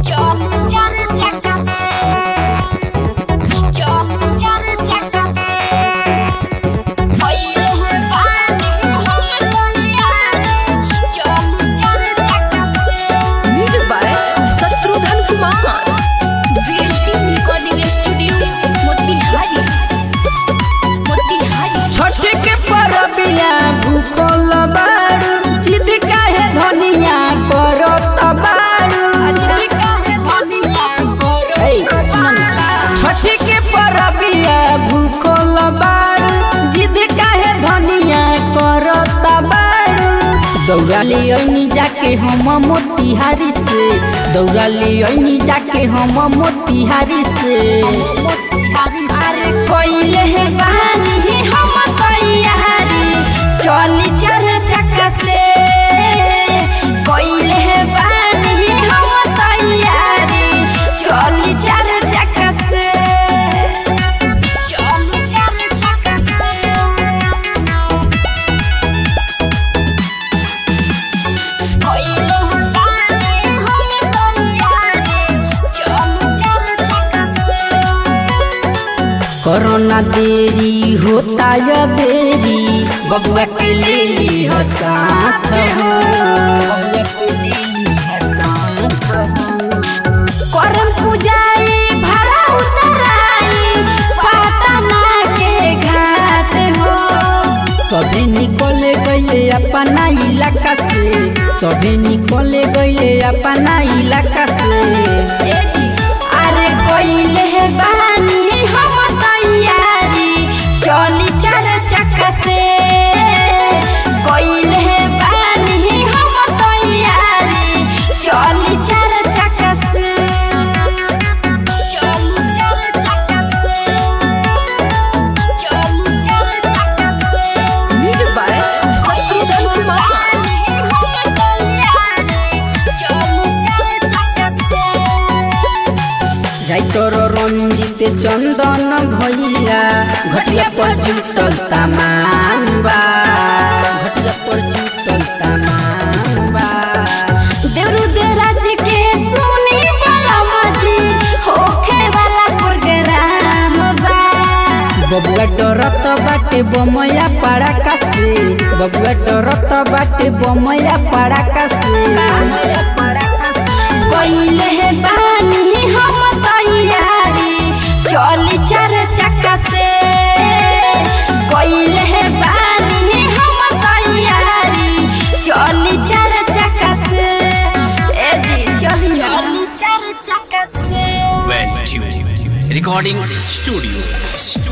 Music by Shatrughan Kumar recording studio Motihari Motihari Chhath के परबिया भूखल बारू जिद काहे धनिया करत बारू हे, सुन ना। छठ के परबिया भूखल बारू जिद काहे धनिया करत बारू दौड़ा ले अइनी जाके हम मोतिहारी से दौड़ा ले अइनी जाके हम मोतिहारी से अरे कोइले है बहानी हम तैयारी चली चार चक्का से कोइले है बहानी हम तैयारी चली चार चक्का से चली चार चक्का से कोइले है बहानी हम तैयारी चली चार चक्का से कोरोना देरी होता या देरी बबुआ के ले ली हो साथ हो बबुआ के ले ली हो साथ हो करम पूजाई भरा उतराई पाटना के घाट हो सभी निकले गईले अपना इलाका से सभी निकले गईले अपना इलाका से ए जी अरे कोइले है बानी हम तैयारी चली चार चक्का से कोइले है बानी हम तैयारी चली चार चक्का से चली चार चक्का से चली चार चक्का से म्यूजिक बाय शत्रुघ्न कुमार जाई तोरो रंजित चंदन भैया घटिया पर जुटल तमाम बा घटिया पर जुटल तमाम बा बबुआ डरत बाटे बमया पड़ाका से बबुआ डरत बाटे बमया पड़ाका से बमया पड़ाका से चली चार चक्का से कोइले है बानी हम तैयारी चली चार चक्का से ए जी चली चली चार चक्का से Well tuned. Recording studio.